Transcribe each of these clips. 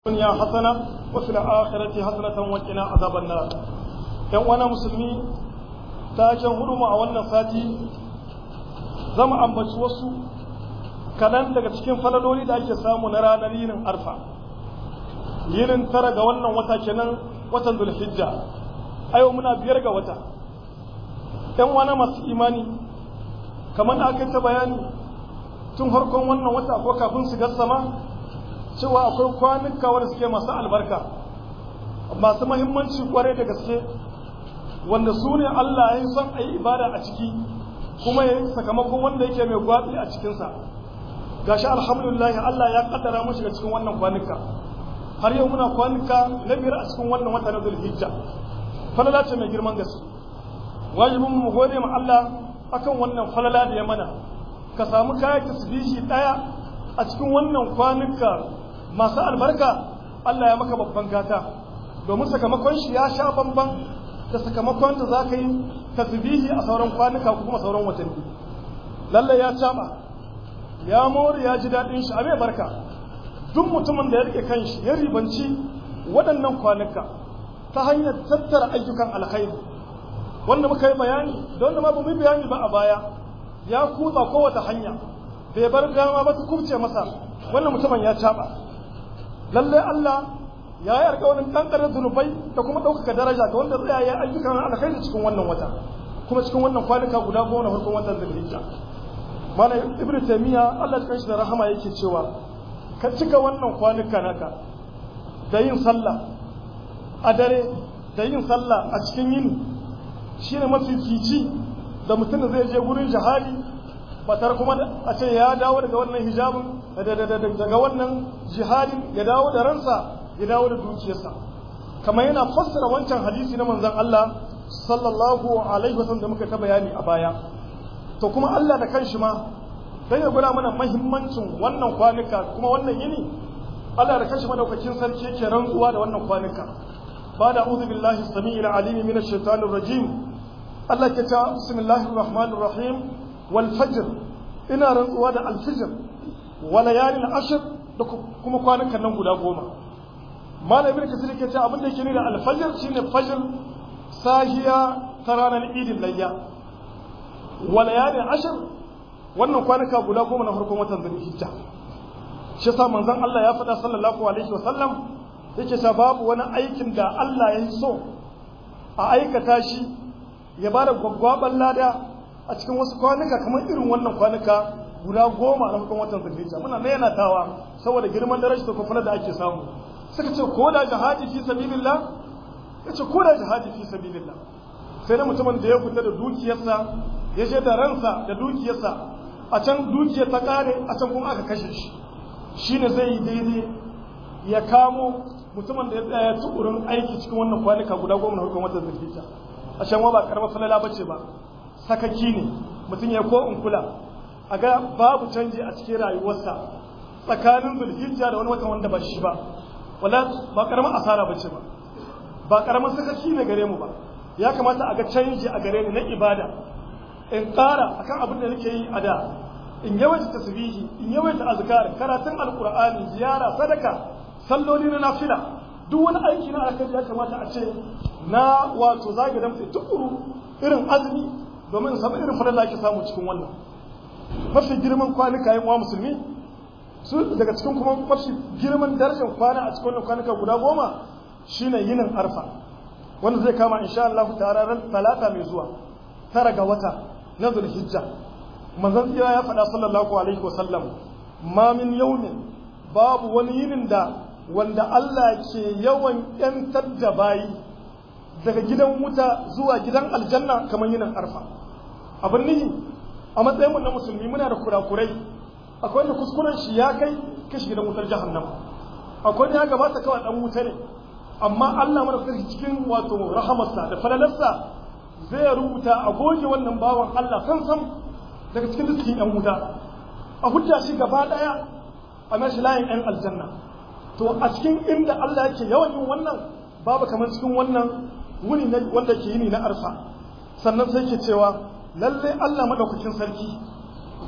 الدنيا حسنة وفي الآخرة حسنة وقنا عذاب النار ‘yan wana musulmi ta can hudu a wannan sati zama ambaci wasu kaɗan daga cikin falaloli da ake samu na ranar yinin arfa yinin tara ga wannan wata kenan watan zulhijja a yau muna biyar ga wata ‘yan wana masu imani kamar da aka yi ta bayani tun harkon wannan wata ko kafin su sama cewa akwai kwanuka wanda suke masu albarka masu mahimmanci kwarai da gaske wanda su ne Allah ya yi son a yi ibada a ciki kuma ya yi sakamakon wanda yake mai gwaɗi a cikinsa gashi alhamdulillah Allah ya kaddara mu shiga cikin wannan kwanuka har yau muna kwanuka na biyar a cikin wannan wata na zulhijja falala ce mai girman gaske wajibin mu gode ma Allah akan wannan falala da ya mana ka samu kayan tasbihi daya a cikin wannan kwanuka masu albarka Allah ya maka babban gata domin sakamakon shi ya sha bamban da sakamakon da za ka yi tasbihi a sauran kwanuka ko kuma sauran watanni lalle ya caba ya mori ya ji daɗin shi abai barka duk mutumin da ya rike kanshi ya ribanci waɗannan kwanuka ta hanyar tattara ayyukan alkhairi wanda muka yi bayani da wanda ma ba mu bayani ba a baya ya kutsa kowace hanya bai bar dama ba ta kubce masa wannan mutumin ya caba lalle Allah ya yi alƙawarin kankarar zunubai da kuma ɗaukaka daraja ga wanda zai yi ayyukan alkhairi cikin wannan wata kuma cikin wannan kwanuka guda goma na farkon watan zulhijja mana ibnu taymiya Allah ya shi da rahama yake cewa ka cika wannan kwanuka naka da yin sallah a dare da yin sallah a cikin yini shine mafifici da mutum da zai je gurin jihadi batar kuma a ce ya dawo daga wannan hijabin daga wannan jihadin ya dawo da ransa ya dawo da dukiyarsa kamar yana fassara wancan hadisi na manzon Allah sallallahu alaihi wasallam da muka ta bayani a baya to kuma Allah da kanshi ma dan ya gura mana muhimmancin wannan kwanuka kuma wannan yini Allah da kanshi madaukakin sarki yake rantsuwa da wannan kwanuka ba da a'udhu billahi samii'il alim minash shaitanir rajim Allah ke ta bismillahir rahmanir rahim wal fajr ina rantsuwa da al fajr wa layalin ashr da kuma kwanukan nan guda goma malam ibn kasir ke ce abin da yake nuna al fajr shine fajr sahiya ta ranar idin layya wa layalin ashr wannan kwanuka guda goma na farkon watan zulhijja shi yasa manzon Allah ya faɗa sallallahu alaihi wa sallam yake sa babu wani aikin da Allah ya so a aikata shi ya bada gwaggwaban lada a cikin wasu kwanuka kamar irin wannan kwanuka guda goma na farkon watan zulhijja muna na tawa saboda girman darajar da kuma da ake samu suka ce ko da jihadi fi sabilillah yace ko da jihadi fi sabilillah sai na mutumin da ya fita da dukiyarsa ya je da ransa da dukiyarsa a can dukiyar ta kare a can kuma aka kashe shi shine zai yi daidai ya kamo mutumin da ya tsaya tukurin aiki cikin wannan kwanuka guda goma na farkon watan zulhijja a shan ba karamar falala bace ba sakaki ne mutum ya ko in kula a ga babu canji a cikin rayuwarsa tsakanin zulhijja da wani watan wanda ba shi ba wala ba karamar asara bace ba ba karamar sakaki ne gare mu ba ya kamata a ga canji a gare ni na ibada in ƙara akan abin da nake yi a da in yawaita tasbihi in yawaita azkar karatun alqur'ani ziyara sadaka salloli na nafila duk wani aiki na alkhairi ya kamata a ce na wato zage damtse tukuru irin azumi domin samu irin fadar da ake samu cikin wannan mafi girman kwanuka yin wa musulmi su daga cikin kuma mafi girman darajar kwana a cikin wannan kwanuka guda goma shine yinin arfa wanda zai kama insha Allah ta'ala ran talata mai zuwa tara ga wata na zulhijja manzon tsira ya faɗa sallallahu alaihi wa sallam ma min yawmin babu wani yinin da wanda Allah ke yawan ‘yantar da bayi daga gidan wuta zuwa gidan aljanna kamar yinin arfa abin nihi a matsayin na musulmi muna da kurakurai akwai wanda kuskuren shi ya kai kashi gidan wutar jahannama akwai ya gabata kawai dan wuta ne amma Allah mana sarki cikin wato rahamarsa da falalarsa zai rubuta a goge wannan bawan Allah san san daga cikin cikin yan wuta a hujja shi gaba daya a mashi layin yan aljanna to a cikin inda Allah yake yawan yin wannan babu kamar cikin wannan wuni wanda ke yini na arfa sannan sai ke cewa lalle Allah madaukakin sarki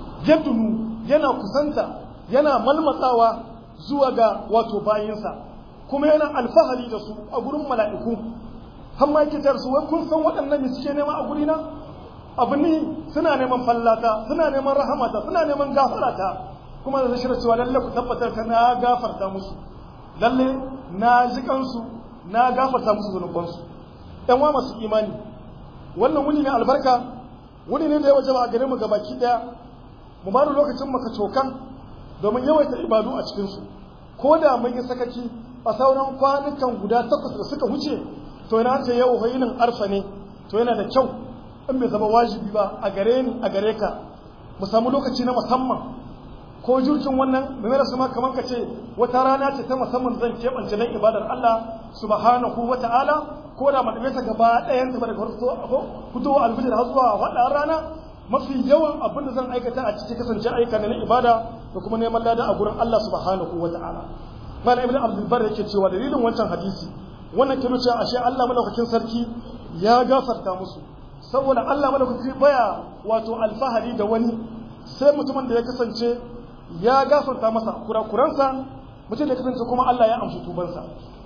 yadunu yana kusanta yana malmatsawa zuwa ga wato bayinsa kuma yana alfahari da su a gurin mala'iku har ma yake su wai kun san waɗannan suke nema a gurina abu ne suna neman fallata suna neman rahamata suna neman gafarata kuma da zai cewa lalle ku tabbatar ta na gafarta musu lalle na ji kansu na gafarta musu zunubansu ɗan wa masu imani wannan wuni ne albarka wuni ne da ya wajaba a gare mu gabaki ɗaya mu ba da lokacin maka cokan domin yawaita ibadu a cikinsu ko da mun yi sakaki a sauran kwanukan guda takwas da suka wuce to yana ce yau hoyinin arfa ne to yana da kyau in bai zama wajibi ba a gare ni a gare ka mu samu lokaci na musamman ko jirgin wannan mai da ma kamar ka ce wata rana ce ta musamman zan keɓance don ibadar Allah subhanahu wa ta'ala ko da maɗame ta gaba ɗayan ta daga fitowa alfijir har zuwa faɗa rana mafi yawan abin da zan aikata a cikin kasance aika na ibada da kuma neman lada a gurin Allah subhanahu wa ta'ala malam ibn abdul bar yake cewa dalilin wancan hadisi wannan ke nuna ashe Allah madaukakin sarki ya gafarta musu saboda Allah madaukakin baya wato alfahari da wani sai mutumin da ya kasance ya gafarta masa kurakuransa mutum da ya kasance kuma Allah ya amshi tubansa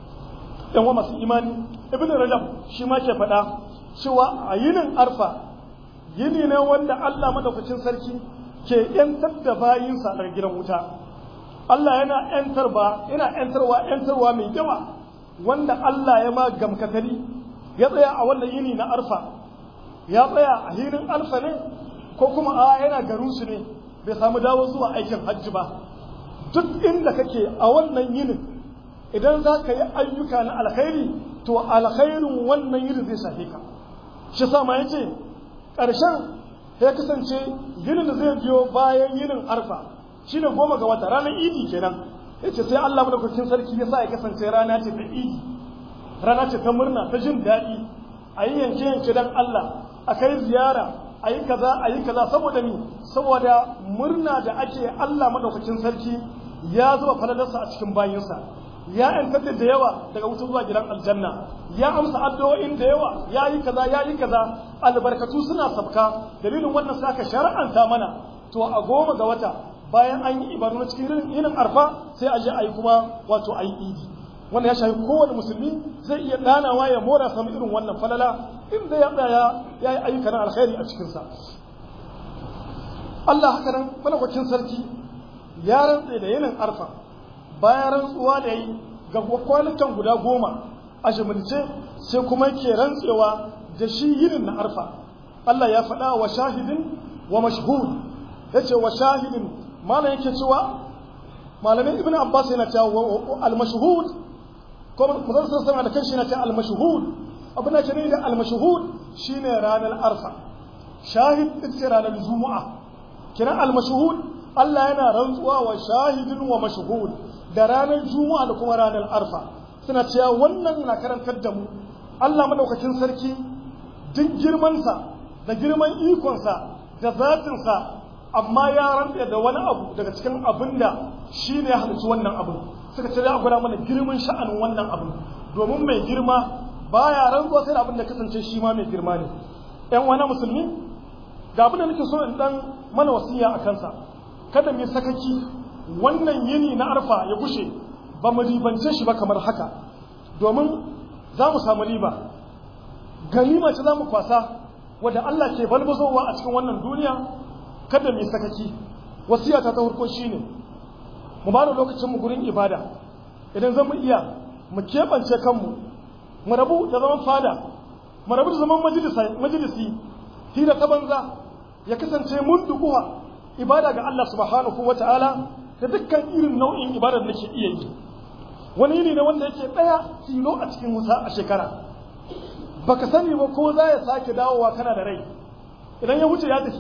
yan wa masu imani ibn rajab shi ma ke faɗa cewa a yinin arfa yini ne wanda Allah madaukakin sarki ke yantar da bayinsa daga gidan wuta Allah yana yantar ba yana yantarwa yantarwa mai yawa wanda Allah ya ma gamkatari ya tsaya a wannan yini na arfa ya tsaya a hinin arfa ne ko kuma a yana garin su ne bai samu dawo zuwa aikin hajji ba duk inda kake a wannan yinin idan za ka yi ayyuka na alkhairi to alkhairin wannan yinin zai shafe ka shi sa ma yace ƙarshen ya kasance yinin da zai biyo bayan yinin arfa shine goma ga wata ranar idi kenan yace sai Allah madaukakin sarki ya sa ya kasance rana ce ta idi rana ce ta murna ta jin daɗi a yi yanke yanke dan Allah a kai ziyara a yi kaza a yi kaza saboda ni saboda murna da ake Allah madaukakin sarki ya zuba falalarsa a cikin bayinsa ya yantar da yawa daga wuta zuwa gidan aljanna ya amsa addu'o'in da yawa ya yi kaza ya yi kaza albarkatu suna sabka dalilin wannan sai aka shar'anta mana to a goma ga wata bayan an yi ibadu na cikin yinin arfa sai a je a yi kuma wato a yi idi wannan ya shafi kowane musulmi zai iya ɗanawa ya mora samu irin wannan falala inda ya tsaya ya yi ayyuka na alkhairi a cikinsa Allah haka nan malakwacin sarki ya rantse da yinin arfa bayan rantsuwa da yi ga kwanukan guda goma a jimilce sai kuma ke rantsewa da shi yinin na arfa Allah ya faɗa wa shahidin wa mashhud ya ce wa shahidin malam yake cewa malamin ibn abbas yana cewa al-mashhud ko mazan sun sama da kanshi yana cewa al-mashhud abin da ke ne da al-mashhud shine ranar arfa shahid ita ce ranar juma'a kina al-mashhud Allah yana rantsuwa wa shahidin wa mashhud da ranar juma'a da kuma ranar arfa suna cewa wannan na karantar da mu Allah madaukakin sarki duk girmansa da girman ikonsa da zatinsa amma ya rantsa da wani abu daga cikin abin da shi ne ya halarci wannan abin suka ce za a gwada mana girman sha'anin wannan abin domin mai girma baya rantsuwa sai da abin da kasance shi ma mai girma ne ƴan wani musulmi ga abin da nake so in dan mana wasiya a kansa kada mu sakaki wannan yini na arfa ya gushe ba mu ribance shi ba kamar haka domin za mu samu riba ganima ce za mu kwasa wadda Allah ke balbazowa a cikin wannan duniya kada mu sakaki wasiyata ta farko shine mu ba da lokacin mu gurin ibada idan zan mu iya mu keɓance kanmu mu rabu da zaman fada mu rabu da zaman majalisi hira ta banza ya kasance mun dukuwa ibada ga Allah subhanahu wata'ala da dukkan irin nau'in ibadar da nake iya yi wani yini ne wanda yake ɗaya tilo a cikin wuta a shekara baka sani ba ko za ya sake dawowa kana da rai idan ya wuce ya tafi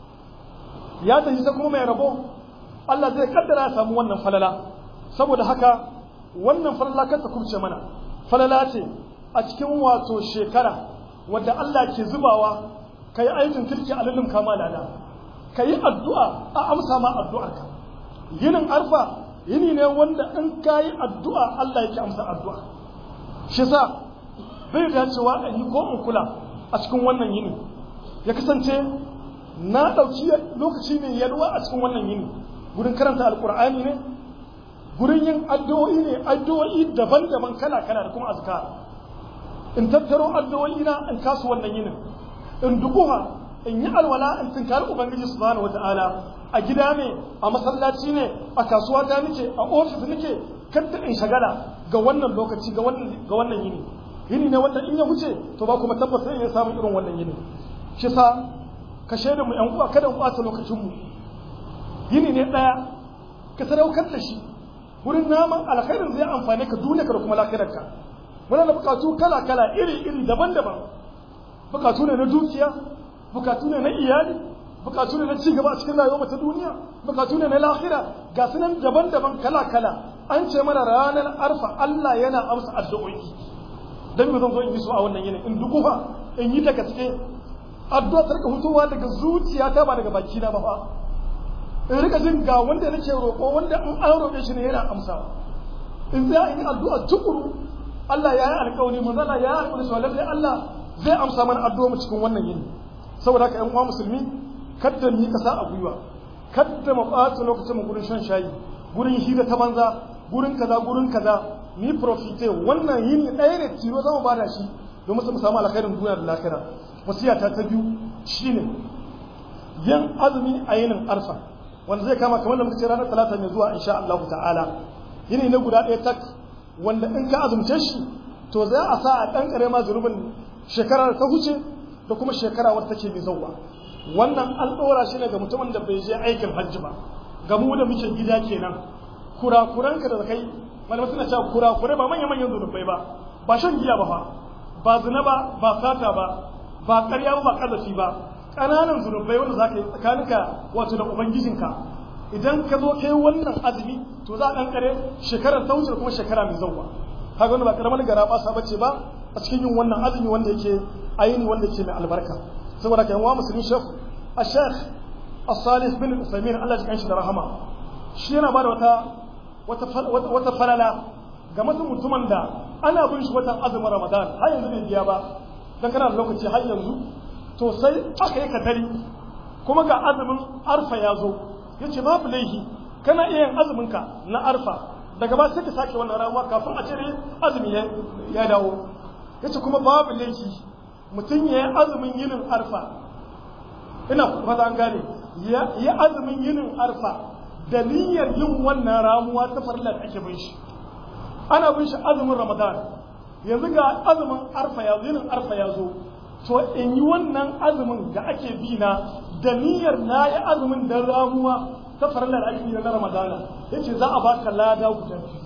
ya tafi sai kuma mai rabo Allah zai kaddara ya samu wannan falala saboda haka wannan falala kanta kubce mana falala ce a cikin wato shekara wadda Allah ke zubawa ka yi aikin kirki a lullum kama lada ka yi addu'a a amsa ma addu'arka yinin arfa yini ne wanda in ka yi addu'a Allah yake amsa addu'a shi sa bai dacewa a yi ko in kula a cikin wannan yini ya kasance na ɗauki lokaci mai yalwa a cikin wannan yini gudun karanta alkur'ani ne gurin yin addu'o'i ne addu'o'i daban-daban kala-kala da kuma azkar in tattaro addu'o'i na in kasu wannan yinin in dubuha in yi alwala in tunkari ubangiji subhanahu wata'ala a gida ne a masallaci ne a kasuwa ta nake a ofis nake kadda in shagala ga wannan lokaci ga wannan ga wannan yini yini ne wanda in ya wuce to ba kuma tabbas sai ya samu irin wannan yini shi sa ka shaida mu yan uwa kada mu ɓata lokacin mu yini ne daya ka sadaukar da shi wurin naman alkhairin zai amfane ka duniya ka da kuma lafiyarka muna da bukatu kala kala iri iri daban-daban bukatu ne na dukiya bukatu ne na iyali bukatu ne na ci gaba a cikin rayuwar ta duniya bukatu ne na lahira ga su nan daban-daban kala-kala an ce mana ranar arfa Allah yana amsa addu'o'i dan me zan zo in yi su a wannan yinin in dukufa in yi ta gaske addu'a ta rika fitowa daga zuciyata ba daga baki na ba fa in rika jin ga wanda nake roƙo wanda in an roƙe shi ne yana amsawa in za in yi addu'a tukuru Allah ya yi alƙawari manzala ya yi alƙawari cewa lallai Allah zai amsa mana addu'a mu cikin wannan yini saboda haka ƴan uwa musulmi kadda mu yi kasa a gwiwa kadda mu ɓata lokacin mu gurin shan shayi gurin hira ta banza gurin kaza gurin kaza ni profite wannan yini ɗaya ne tiro za mu bada shi domin su mu samu alkhairin duniya da lahira wasiyata ta biyu shine yin azumi a yinin arfa wanda zai kama kamar da muka ce ranar talata mai zuwa insha Allah ta'ala yini ne guda ɗaya tak wanda in ka azumce shi to za a sa a ɗan ƙare ma zunubin shekara da ta huce da kuma shekara wadda take mai zauwa wannan an ɗora shi ne ga mutumin da bai je aikin hajji ba ga mu da muke gida kenan kurakuranka da kai malamai suna cewa kurakurai ba manya manyan zunubai ba ba shan giya ba fa ba zina ba ba sata ba ba ƙarya ba ba ƙazafi ba ƙananan zunubai wanda za ka yi tsakaninka wato da ubangijinka idan ka zo kai wannan azumi to za a kankare shekarar ta wuce kuma shekara mai zauwa kaga wannan ba karamar gara ba sa bace ba a cikin yin wannan azumi wanda yake ayini wanda yake mai albarka saboda kai wa musulmi shekh al-sheikh as-salih bin usaymin Allah ya kanshi da rahama shi yana bada wata wata wata falala ga mutum mutumin da ana bin shi watan azumin ramadan har yanzu bai biya ba dan kana da lokaci har yanzu to sai aka yi katari kuma ga azumin arfa ya zo ya ce babu laifi kana iya yin azuminka na arfa daga ba sai ka sake wannan ramuwa kafin a cire azumi ya dawo ya ce kuma babu laifi mutum ya yi azumin yinin arfa ina fata an gane ya yi azumin yinin arfa da niyyar yin wannan ramuwa ta farilla da ake bin shi ana bin shi azumin ramadan yanzu ga azumin arfa ya yinin arfa ya zo to in yi wannan azumin da ake bi na da niyyar na yi azumin da ramuwa ta farallar ake bi na ramadana yace za a baka lada guda biyu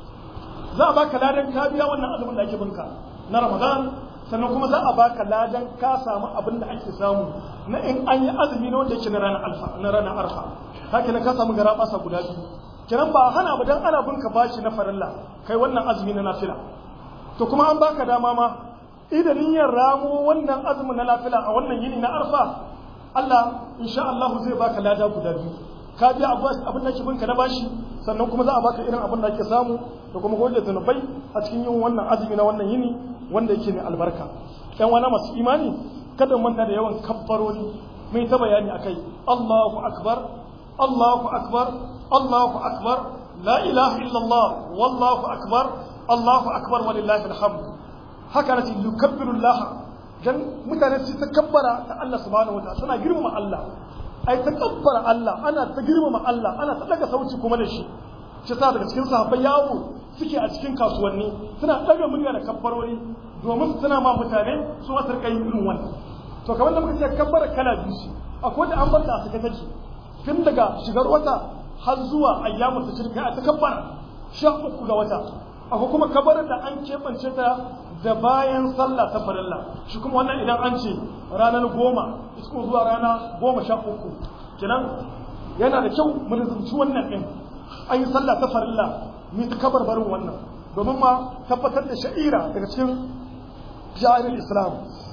za a baka ladan ka biya wannan azumin da ake binka na ramadan sannan kuma za a baka ladan ka samu abin da ake samu na in an yi azumi na wanda yake na ranar alfa na ranar arfa haka ne ka samu gara basa guda biyu kiran ba hana ba dan ana binka bashi na farilla kai wannan azumi na nafila to kuma an baka dama ma idan niyyar ramo wannan azumin na lafila a wannan yini na arfa Allah insha Allah zai baka lada guda biyu ka biya abin da ke binka na bashi sannan kuma za a baka irin abin da ake samu da kuma goje zunubai a cikin yin wannan azumi na wannan yini wanda yake mai albarka ɗan wani masu imani kada manta da yawan kabbaroni mai ta bayani akai Allahu akbar Allahu akbar Allahu akbar la ilaha illallah wallahu akbar Allahu akbar walillahi alhamd haka nace yukabbirullah dan mutane su takabbara ta Allah subhanahu wataala suna girmama Allah ai takabbara Allah ana ta girmama Allah ana ta daga sauci kuma da shi shi sa daga cikin sahabbai yawo suke a cikin kasuwanni suna daga murya da kabbarori domin suna ma mutane su wasu rika yin irin wannan to kamar da muka ce kabbara kala biyu shi akwai da an barta a sake take tun daga shigar wata har zuwa ayyamu ta shirka a takabbara sha uku ga wata akwai kuma kabarin da an keɓance ta da bayan sallah ta farilla shi kuma wannan idan an ce ranar goma isko zuwa rana goma sha uku kenan yana da kyau mu rizumci wannan ɗin an yi sallah ta farilla mu ta kabar barin wannan domin ma tabbatar da sha'ira daga cikin ja'irin islam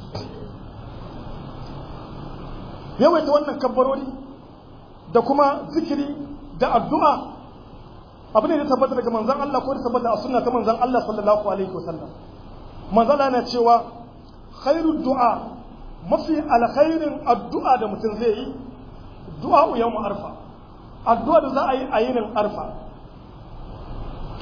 yawaita wannan kabbarori da kuma zikiri da addu'a abu ne da tabbata daga manzan Allah ko da tabbata a sunna ta manzan Allah sallallahu alaihi wasallam manzan Allah na cewa khairu du'a mafi alkhairin addu'a da mutum zai yi du'a yawm arfa addu'a da za a yi a yinin arfa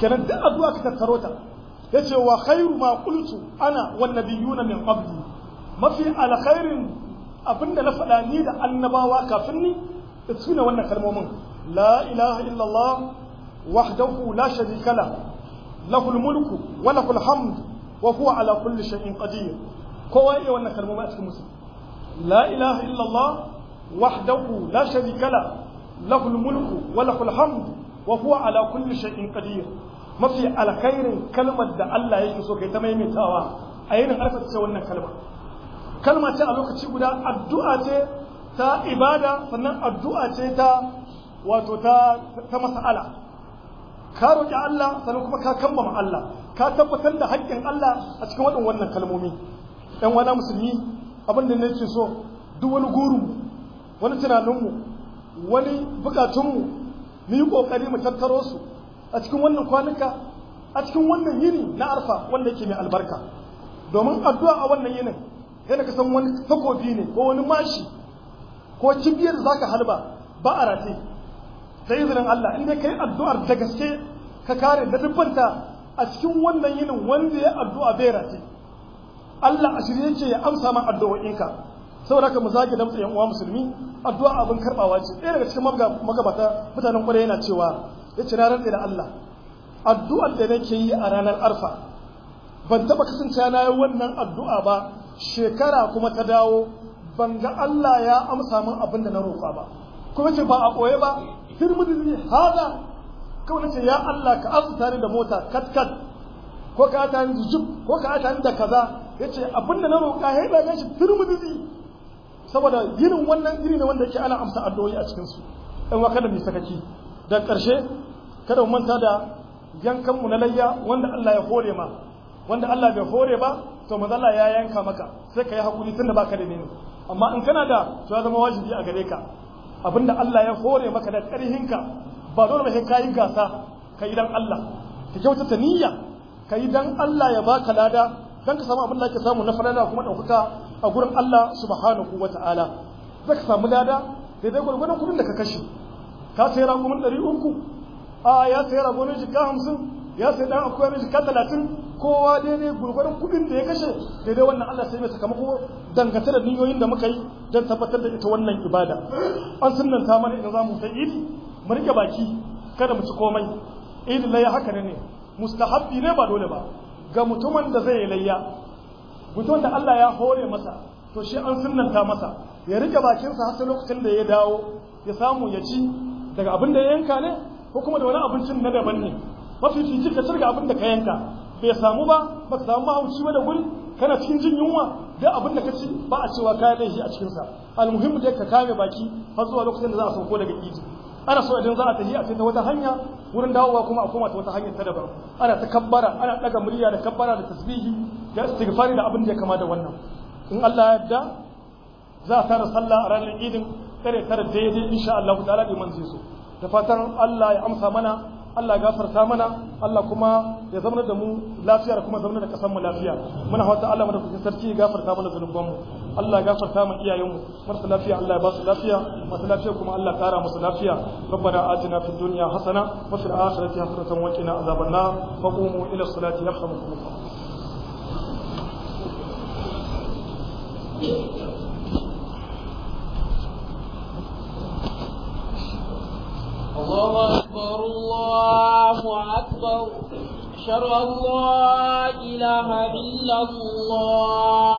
kenan duk addu'a ka tattaro ta yace wa khairu ma qultu ana wan nabiyuna min qabli mafi alkhairin abinda na faɗa ni da annabawa kafin ni su ne wannan kalmomin la ilaha illallah wahdahu la sharika la lahul mulku wa lahul hamd wa huwa ala kulli shay'in qadir kowa iya wannan kalmomin a cikin musu la ilaha illallah wahdahu la sharika la lahul mulku wa lahul hamd wa huwa ala kulli shay'in qadir mafi alkhairin kalmar da Allah yake so kai ta maimaitawa a yayin alfa ce wannan kalma kalma ce a lokaci guda addu'a ce ta ibada sannan addu'a ce ta wato ta ta mas'ala ka roki Allah sannan kuma ka kambama Allah ka tabbatar da haƙƙin Allah a cikin waɗannan wannan kalmomi ɗan wani musulmi abin da nake so duk wani gurin wani tunaninmu wani bukatunmu mu yi ƙoƙari mu tattaro su a cikin wannan kwanuka a cikin wannan yini na arfa wanda yake mai albarka domin addu'a a wannan yinin yana kasan wani takobi ne ko wani mashi ko kibiyar za ka halba ba a rate da izinin Allah in dai kai addu'ar da gaske ka kare da dubbanta a cikin wannan yinin wanda ya addu'a bai rate Allah a shirye yake ya amsa ma addu'o'inka saboda haka mu zage damtsa yan uwa musulmi addu'a abin karbawa ce ɗaya daga cikin magabata mutanen kwarai yana cewa ya ce na rantse da Allah addu'ar da nake yi a ranar arfa ban taɓa kasance na yi wannan addu'a ba shekara kuma ta dawo ban ga Allah ya amsa min abin da na roƙa ba kuma ce ba a ɓoye ba firmidi hada kawai nace ya Allah ka arzuta ni da mota kat kat ko ka ta ni jib ko ka ta ni da kaza yace abin da na roƙa ya da shi firmidi saboda irin wannan iri ne wanda yake ana amsa addu'o'i a cikin su dan wa kada mu sakaki da ƙarshe kada mu manta da yankan mu na layya wanda Allah ya hore ma wanda Allah bai hore ba to manzo Allah ya yanka maka sai ka yi hakuri tunda baka da nemi amma in kana da to ya zama wajibi a gare ka abinda Allah ya hore maka da ƙarhinka ba dole ba sai ka yi gasa ka yi dan Allah ka kyautata niyya ka yi dan Allah ya baka lada dan ka samu abin da ake samu na falala kuma ɗaukaka a gurin Allah subhanahu wa ta'ala za ka samu lada daidai gwargwadon kuɗin da ka kashe ka sayi ragumin ɗari uku a ya sayi ragumin jika hamsin ya sayi ɗan akwai na jika talatin kowa daidai gwargwadon kuɗin da ya kashe daidai wannan Allah sai mai sakamako dangance da niyoyin da muka yi don tabbatar da ita wannan ibada an sunanta mana idan za mu sai idi mu rike baki kada mu ci komai idi layya haka ne ne mustahabbi ne ba dole ba ga mutumin da zai yi layya mutum da Allah ya hore masa to shi an sunnanta masa ya rike bakinsa har sai lokacin da ya dawo ya samu ya ci daga abin da ya yanka ne ko kuma da wani abincin na daban ne mafifici ka cirga abin da ka yanka bai samu ba ba ka samu mahauci ba da guri kana cikin jin yunwa da abin da ka ci ba a cewa ka laifi a cikinsa almuhimmu dai ka kame baki har zuwa lokacin da za a sauko daga idi ana so idan za a tafi a ta wata hanya wurin dawowa kuma a koma ta wata hanyar ta daban ana ta kabbara ana daga murya da kabbara da tasbihi da istighfari da abin da ya kama da wannan in Allah ya yarda za a tara sallah a ranar idin kare tara daidai insha Allah ta'ala da man zai so da fatan Allah ya amsa mana Allah ya gafarta mana Allah kuma ya zama da mu lafiya da kuma zama da kasan mu lafiya muna fata Allah madaukakin sarki ya gafarta mana zunuban mu Allah ya gafarta mu iyayen mu marasa lafiya Allah ya ba su lafiya masu lafiya kuma Allah kara musu lafiya ربنا آتنا في الدنيا حسنة وفي الآخرة حسنة وقنا عذاب النار وقوموا إلى الصلاة يرحمكم الله الله أكبر الله أكبر أشهد أن لا إله إلا الله